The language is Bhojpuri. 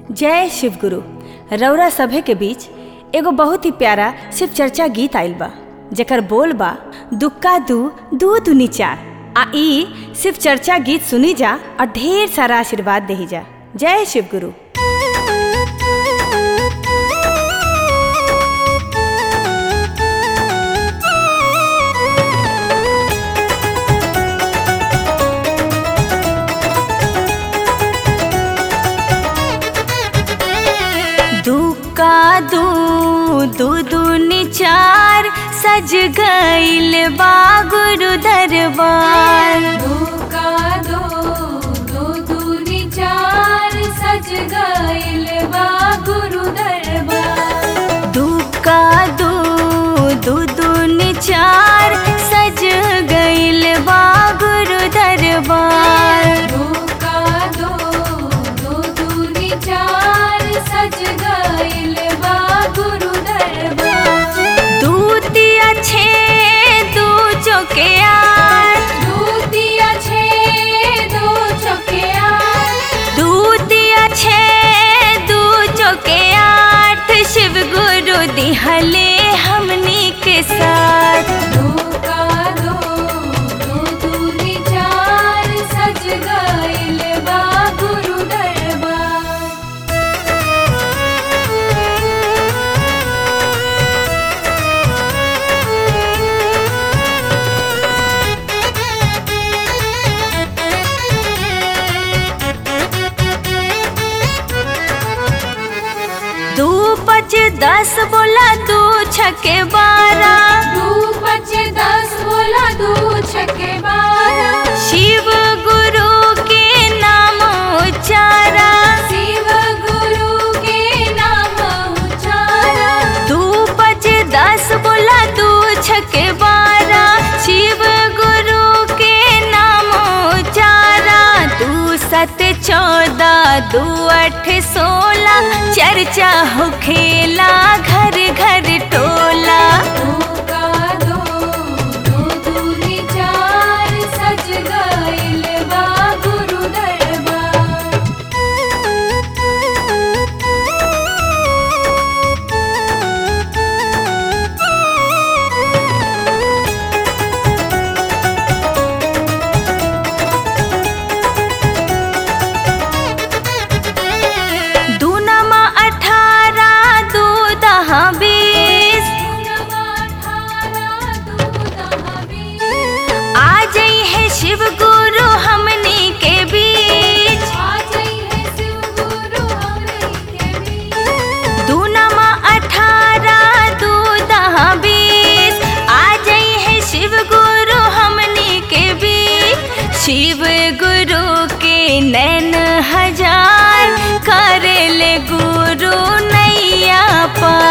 जय शिव गुरु रौरा सभे के बीच एगो बहुत ही प्यारा शिव चर्चा गीत आइल बा जेकर बोल बा दुक्का दू दू दुनी चार आ ई शिव चर्चा गीत सुनी जा और ढेर सारा आशीर्वाद देही जा जय शिव गुरु दुक्का दू दू दूनी चार सज गईल बा गुरु दरबार धोखा दो दो दूनी चार सज गईल बा गुरु दरबार दुक्का दू दू दूनी चार सज गईल बा गुरु दरबार धोखा दो दो दूनी चार सज गईल बा गुरु दरबार दूतिया छे दू चौके आठ दूतिया छे दो चौकिया दूतिया छे दू चौके आठ शिव गुरु दिहले हमनी के साथ धोखा दो दो दूनी चार सज गईल बा गुरु दरबार दू पच दस बोला दू छके बारह दू पचे दस बोला दू छके बारह शिव गुरु के नाम उच्चारा शिव गुरु के नाम उचारा दू पच दस बोला दू छके बारह शिव गुरु के नाम उच्चारा दू सत चौदह दू अठ सोलह चर्चा हो खेला घर घर टोला धोखा दो दो दूनी चार सज गईल बा गुरु दरबार दू नमा अठारह दू दहा बीस नवा अठारह दू दहा बीस आ जई है शिव गुरु हमनी के बीच आ जाई है शिव गुरु हमरे के बीच दू नमा अठारह दू दहा बीस आ जई है शिव गुरु हमनी के बीच शिव गुरु के नैन हजार करे ले गुरु नैया पा